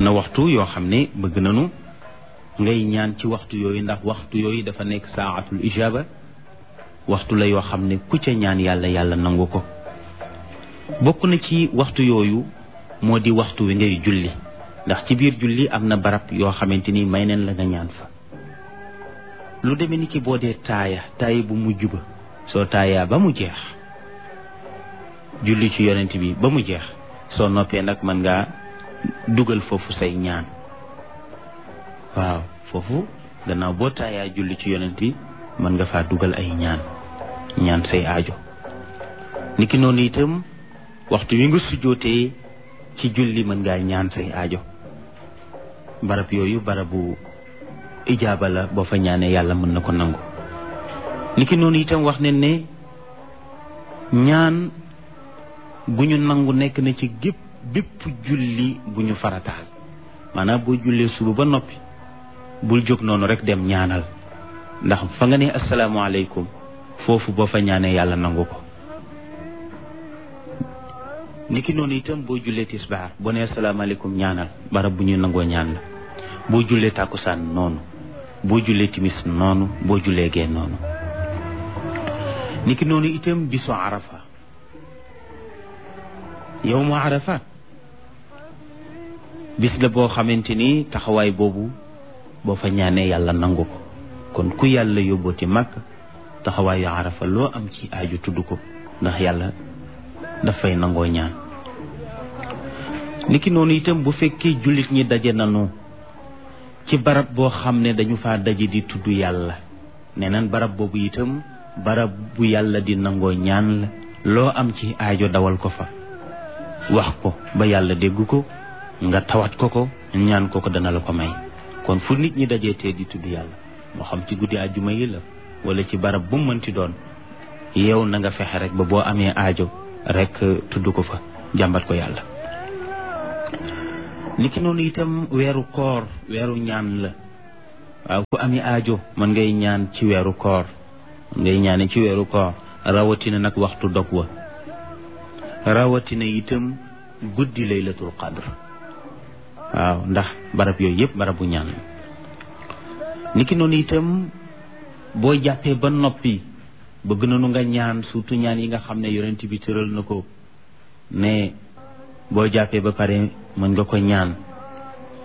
na waxtu yoo xam ne bëgg nañu ngay ñaan ci waxtu yooyu ndax waxtu yooyu dafa nekk saatul ijaba waxtu la yoo xam ne ku ca ñaan yàlla yàlla nangu ko bokk na ci waxtu yooyu moo di waxtu wi ngay julli ndax ci biir julli am na barab yoo xamante ni may neen la nga ñaan fa lu demee ni ki boo dee taaya taaya bu mujj ba soo taayaa ba mu jeex julli ci yonent bi ba mu jeex soo noppee nag mën ngaa dugal foofu say ñaan waaw foofu gannaaw boo taayaa julli ci yonent bi mën nga faa dugal ay ñaan ñaan say aajo niki noonu itam waxtu wi nga sujjootee ci julli mën ngaa ñaan say aajo barab yooyu barabu ijaaba la boo fa ñaanee yàlla mën na ko nangu niki noonu itam wax ne ne ñaan gu ñu nangu nekk na ci gépp bépp julli bu ñu farataal maanaam boo jullee suba ba noppi bul jóg noonu rek dem ñaanal ndax fa nga ne asalaamaaleykum foofu boo fa ñaanee yàlla nangu ko niki noonu itam boo jullee tisbaar boo nee asalaamaaleykum ñaanal barab bu ñu nangoo ñaan la boo jullee tàkkusaan noonu boo jullee timis noonu boo jullee gee noonu niki noonu itam bisu arafa yow mu arafa bis la boo xamante ni taxawaay boobu boo fa ñaanee yàlla nangu ko kon ku yàlla yóbbooti màkk taxawaayu arafa loo am ci aaju tudd ko ndax yàlla dafay nangoo ñaan niki noonu itam bu fekkee jullit ñi daje nanu ci barab boo xam ne dañu faa daje di tudd yàlla nee nan barab boobu itam barab bu yàlla di nangoo ñaan la loo am ci aajo dawal ko fa wax ko ba yàlla dégg ko nga tawat ko ko ñaan ko ko dana la ko may kon fu nit ñi dajee tee di tudd yàlla moo xam ci guddi àjjuma yi la wala ci barab bu mu mënti doon yow na nga fexe rek ba boo amee aajo rek tudd ko fa jàmbat ko yàlla niki noonu itam weeru koor weeru ñaan la waaw ku ami aajo mën ngay ñaan ci weeru koor mën ngay ñaane ci weeru koor rawatina nag waxtu dog wa rawatina itam guddi laylatul qadr waaw ndax barab yooyu yëpp barabu ñaan la niki noonu itam boo jàppee ba noppi bëgg nañu nga ñaan surtout ñaan yi nga xam ne yonent bi tëral na ko ne boo jàppee ba pare mën nga ko ñaan